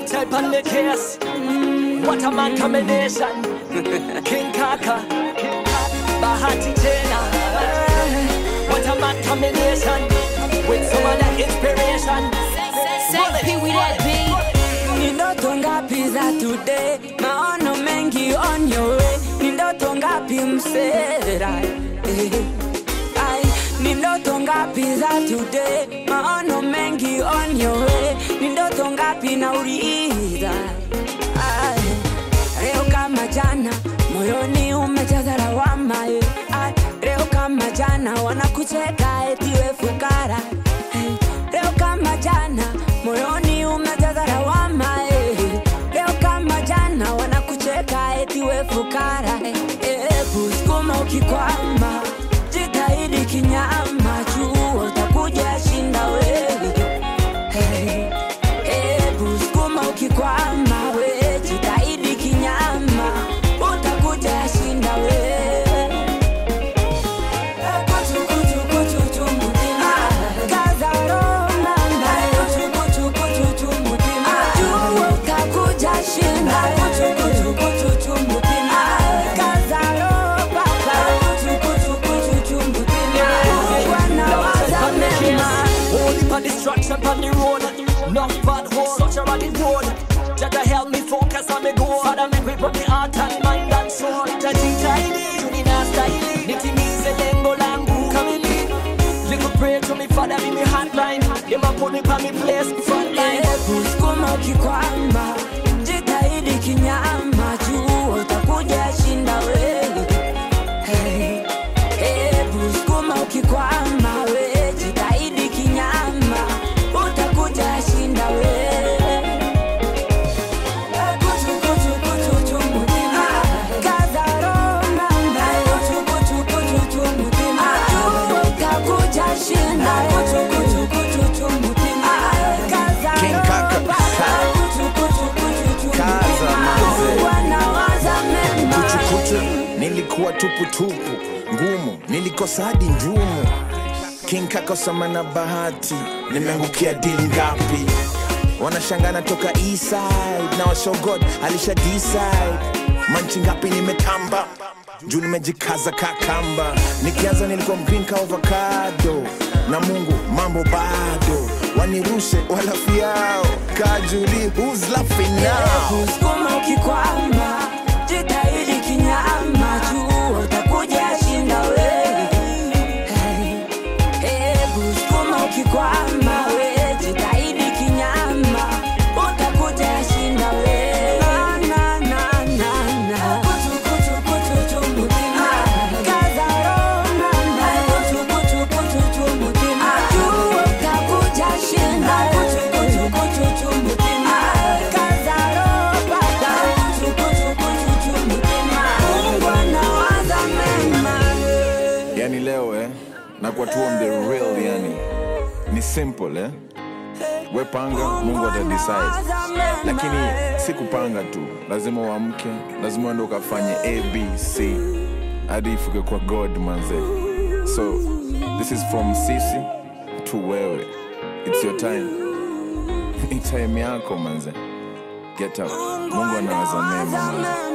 type on the case. What a man combination. King Kaka. Bahati Tena. What a man combination. With some of that inspiration. Say P with that beat. Ni ndoto ngapi za today, maono mengi on your way. Ni ndoto ngapi msera eh. Ai, ni ndoto ngapi za today, maono mengi on your way. Ni ndoto ngapi nauliza Ai, leo kama jana moyoni umejaza lawama eh. Ai, leo kama jana wanakucheka eti we fukara eh. Leo kama jana moyoni umejaza lawama eh. Leo kama jana wanakucheka eti we fukara eh. Eh, kusukuma ukikwama jitahidi kinyama juu utakuja shinda wewe Hey, hebu sukuma ukikwama we jitahidi kinyama utakuja shinda we Kuchu, kuchu, kuchu, chu, mutima. Kaza roho mama. Kuchu, kuchu, kuchu, chu, mutima. Jua utakuja shinda. Kuchu, kuchu, kuchu, chu, mutima. Kaza roho baba. Kuchu, kuchu, kuchu, chu, mutima. Mungu anawaza mema. Holy for distraction on the road. Enough bad hole, such a running road. Jaja help me focus on me goal. Father, make me put me heart and mind and soul. Tajitaidi, tunina style. Nitimize lengo langu kamili. Little pray to me, Father, be me hotline. Them a put me on me place, front line. Hebu sukuma ukikwama, jitahidi kinyama, juu utakuja shinda wewe. Hey, hebu sukuma ukikwama, we jitahidi kinyama, utakuja shinda wewe. Kuchu, kuchu, kuchu, chu, mutima. Kaza roho mama. Kuchu, kuchu, kuchu, chu, mutima. Juu utakuja shinda. Kuchu, kuchu, kuchu, chu, mutima. Kaza King roho Kaka. baba. Kuchu, kuchu, kuchu, chu, Kaza, mutima. manze. Mungu anawaza mema. kuchukuchu nilikuwa tuputupu ngumu nilikosa hadi njumu king kakosama na bahati nimeangukia dili ngapi wanashangana toka eastside na washogod alisha decide manchi ngapi nimetamba juu nimejikaza kakamba nikianza nilikuwa mgreen ka avocado na mungu mambo bado wanirushe walafiao kajuli who's laughing now Kusukuma ukikwama, jitahidi kinyama, juu utakuja shinda wewe. Hey, hebu sukuma ukikwama, we jitahidi kinyama, utakuja shinda wewe. Na, na, na, na, na. Kuchu, kuchu, kuchu, chu, mutima. Kaza roho mama. Kuchu, kuchu, kuchu, chu, mutima. Juu utakuja shinda. Kuchu, kuchu, kuchu, chu, mutima. Kaza roho baba. Kuchu, kuchu, kuchu, chu, mutima. Mungu anawaza mema. yani leo eh, nakuwa tu on the real yani ni simple eh? we panga mungu atadecide lakini si kupanga tu lazima uamke lazima uende ukafanye abc hadi ifike kwa god manze so this is from sisi to wewe its your time ni time yako manze get up mungu anawaza mema manze